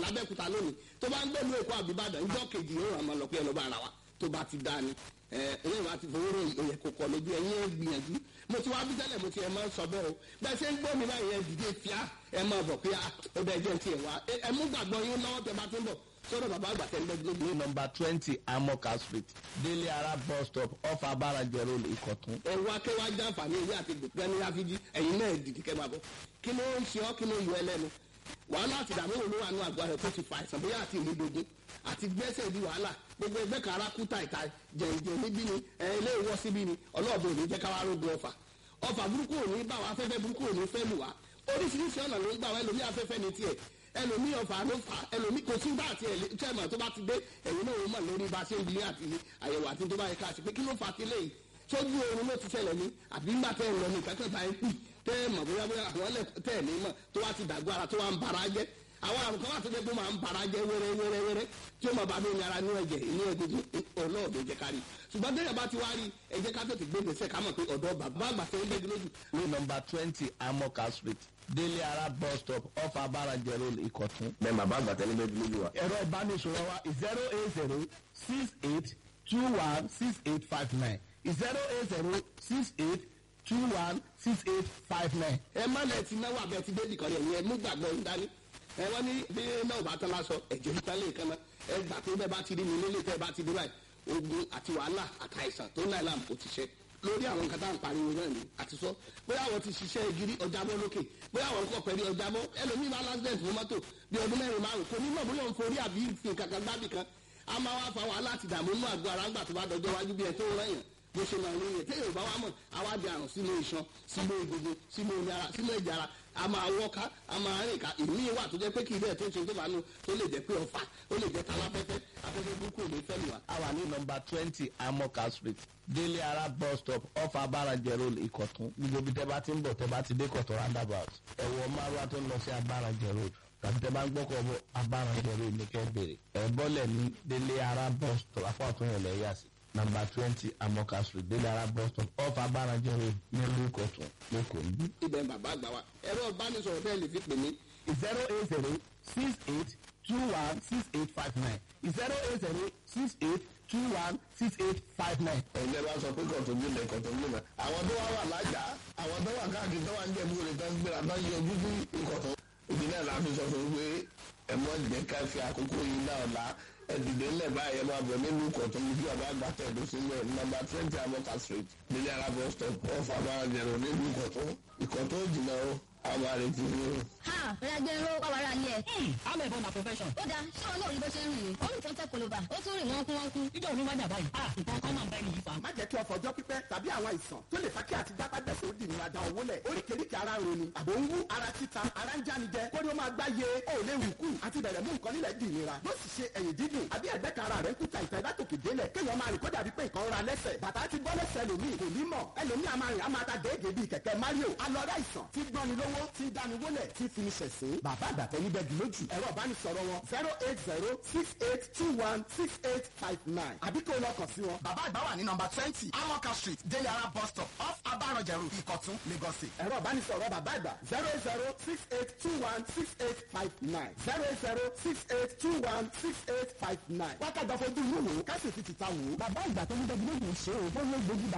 látàbẹ́kúta lónìí tó bá ń gbé ìlú èkó àbíbàdàn ìjọ kejì yóò ràn mọ́ lọ pé ẹ lọ́ bá ara wa tó bá ti dá ni ẹ̀yìn wa ti fowó ròyìn òye kò kọ lójú ẹ̀yìn ẹ̀ gbìyànjú mo ti wá bí tẹ́lẹ̀ mo ti ẹ̀ máa ń sọ bẹ́ẹ̀ o bẹ́ẹ̀ ṣe ń gbọ́ mi báyìí ẹ̀ dìde fíà ẹ̀ máa bọ̀ pé ó bẹ́ẹ̀ jẹ́ tiẹ̀ wá ẹ̀ mú gbàgbọ́ yín lọ́wọ́ tẹ bá tún bọ̀ sọ́dọ̀ bàbá àgbà tẹ́ ń bẹ́ gbogbo. ní nọmba twenty amoka street délé ara bus stop off abarajẹ road ìkọ̀tún. ẹ wá kẹ́ wá já àǹfààní ìwé àti gbẹ̀gbẹ́ ní ráfíjì ẹ̀yin náà dìde kẹ́ máa bọ̀ kí ló ń ṣe ọ́ kí ló ń yọ ẹlẹ́nu wàhálà àti ìdààmú òun ló wà nínú àgọ́ rẹ̀ tó ti fa àìsàn bóyá àti ìmúdogun àti gbẹ́sẹ̀ di wàhálà gbogbo ẹgbẹ́ kan ara kú tàìtà jẹ̀ǹjẹ̀ níbí ni ẹ ilé ìwọ́ síbí ni ọlọ́ọ̀bẹ ò ní jẹ́ káwá rógun ọfà ọfà burúkú ò ní bá wa afẹ́fẹ́ burúkú ò ní fẹ́ lù wá oríṣiríṣi ọ̀nà ló ń gbà wá ẹlòmí afẹ́fẹ́ ni tiẹ̀ ẹlòmí ọfà ló fà ẹlòmí kò sí bá àti ẹ̀lẹ́tẹ̀mọ̀ tó bá ti dé ẹ̀yin náà ó mọ̀ lórí bá a ṣe ń bilé àti àyẹ̀wò àti tó bá yẹ ká ṣe pé kí ló fà á ti léyìí sójú oorun ló ti ṣẹlẹ̀ ní àbí ńgbà tẹ́ ẹ̀ lọ ní kankan bá ẹ pì tẹ́ ẹ mọ̀ bóyá bóyá àwọn ẹlẹ́ tẹ́ ẹ̀ ní mọ̀ tó wá ti dàgbọ́ ara tó wá ń bara jẹ́ àwọn àrùn kan wà tó dé tó máa ń bara jẹ́ wẹ́rẹ́ wẹ́rẹ́ wẹ́rẹ́ tí ó máa bá mi ní ara ní ẹ̀jẹ̀ inú egungun ọlọ́ọ̀dẹ jẹ́ ká rí ṣùgbọ́n tẹ́lẹ̀ bá ti wá rí ẹ jẹ́ ká tètè gbé gbèsè ká mọ̀ pé ọ̀dọ́ bàbá àgbà tẹ́ ń gbé lójú. ní nọmba twenty amoka street délé ara bus stop off abarajẹ road ìkọ̀tún. bẹ́ẹ̀ bàbá àgbà tẹ́lẹ̀ bẹ́ẹ̀ lójú wa. ẹ̀rọ ìbánisọ̀rọ̀ wa zero eight zero six eight two one six eight five nine zero eight zero six eight two one six eight five nine. ẹ má lẹ ti náwó abẹ ti débì kan rẹ yẹn mú gbàgbọ́ ń dání ẹ wọ́n ní bí náà bá tán lásọ ẹ̀jẹ̀ níta lè kan náà ẹ gbà pé bẹ́ẹ̀ bá ti rí mi nílé tẹ́ ẹ bá ti dé báyìí ogun àti wàhálà àtàìsàn tó náà làm kò ti ṣe lórí àwọn nǹkan tá à ń pariwo náà ni àti sọ bóyá àwọn ti ṣiṣẹ́ ìgiri ọjàbọ́ lókè bóyá àwọn nǹkan pẹ̀lú ọjàbọ́ ẹlòmíì bá lásìdẹ̀ntì fún mọ́tò bí ọdún mẹ́rin márùn kò ní mọ̀ bóyá òun forí àbí fi kankan gbábì kan a máa wá fa wàhálà àti ìdààmú inú àgọ́ ara ńgbà tó bá dọjọ́ wájú bí ẹ tó rán yàn bó ṣe máa ń rí yẹn téèyàn bá wá mọ̀ àwa di àrùn sínú iṣan sínú egungun sínú omi ara sínú ẹ̀jẹ̀ ara a máa wọ́ká a máa rìn ká ìmí wà tó jẹ́ pé kì í bẹ́ẹ̀ tó ṣe tó bá nù tó lè jẹ́ pé ọ̀fà ó lè jẹ́ taláfẹ́fẹ́ afẹ́fẹ́ burúkú ò ní fẹ́ lù wá. a wà ní nọmba twenty amoka street délé ara bus stop off abarajẹ road ìkọ̀tún gbogbo ibi tẹ́ bá ti ń bọ̀ tẹ́ bá ti dé kọ̀tún roundabout ẹ̀wọ̀ márùwá tó ń lọ sí abarajẹ road tàbí tẹ́ bá ń gbọ́kọ̀ bọ̀ abarajẹ road ní kẹ́ bèrè ẹ̀ bọ́lẹ̀ ní délé ara bus stop apá ọ̀tún yẹn lẹ̀ yà sí nọmba twenty amoka street délé ara bus stop off abarajẹ road nílùú ìkọ̀tún lẹ́kọ̀ọ́ níbí. ibẹ̀ bàbá àgbà wa ẹ̀rọ ìbánisọ̀rọ̀ bẹ́ẹ̀ lè fi pè mí zero eight zero six eight two one six eight five nine zero eight zero six eight two one six eight five nine. ẹ̀yin ẹ bá sọ pé kọ̀tún bí ilẹ̀ kọ̀tún bí ilẹ̀ àwọn tó wá wà lájà àwọn tó wà káàkiri tó wà ń jẹ̀bú rẹ̀ tó ń gbéra tó ń yọ ojú sí ìkọ̀tún. ìdí náà la fi sọ fún pé ẹ mọ jẹ́ ká fi àkókò yìí náà la ẹ dìde ńlẹ̀ báyìí ẹ máa bọ̀ nínú ìkọ̀tún bí ọba àgbà tẹ̀dó sílẹ̀ nọmba twenty amoka street nílẹ̀ alábọ̀ stop off abáranjẹ̀rọ̀ nínú ìkọ̀tún ìkọ̀tún jìnnà o àwọn àrètí ni o. ha ọ̀làgbẹ́ ló wà wàrà ni ẹ̀. I'm a born a profession. ó dáa ṣé wọn náà rí bó ṣe ń rìn ní. ó rìn tó ń tẹ́ kolobà ó tún rìn wọ́n kú wọ́n kú. Níjọ́ òní wájà báyìí. Ah, nǹkan kan máa ń bá ẹni yìí fa. má jẹ́ kí ọkọ̀ ọjọ́ pípẹ́ tàbí àwọn àìsàn tó lè fa kí àti dápàdẹ̀sẹ̀ ó di ìnira da owó lẹ̀ oríkèéríkèé ara ń roni àbò ń wú ara títa ara ń jáni jẹ kórí ó máa gbá ye ó lè wù kú àti bẹ̀rẹ̀ mú nǹkan nílẹ̀ di ìnira yóò sì ṣe ẹ̀yìn dídùn àbí ẹ̀gbẹ́ kan ara rẹ̀ ń kúta ìta ìdátòkè délẹ̀ kéèyàn máa rìn kó dàbí pé nǹkan ra lẹ́sẹ̀ bàtà ti bọ́ lẹ́sẹ̀ lòmíì kò ní mọ̀ ẹlòmíì a máa rìn a máa ta déédéé bíi kẹ̀kẹ́ Mario alọ́rẹ́ àìsàn tí gbọ́ni lówó tí dáni wólẹ̀ tí fini ṣẹ̀sín bàbá àgbàtẹ́ níbẹ̀ dì lójú ẹ̀rọ ìbánisọ̀rọ̀ wọn zero eight zero six eight two one six eight five nine àbí kó lọ kàn sí wọn. bàbá àgbà wà ní nọmba twenty amoka street délé ara bus stop off abarajẹrù ìkọ̀tún lagos state. ẹ̀rọ ìbánisọ̀rọ̀ bàbá àgbà zero eight zero six eight two one six eight five nine zero eight zero six eight two one six eight five nine. wákàtí àfojú inú wò ó ká sì fi tìta wò ó. Bàbá ìgbà tó ń bẹ gílé yìí ṣe é. Bọ́lá gbòógì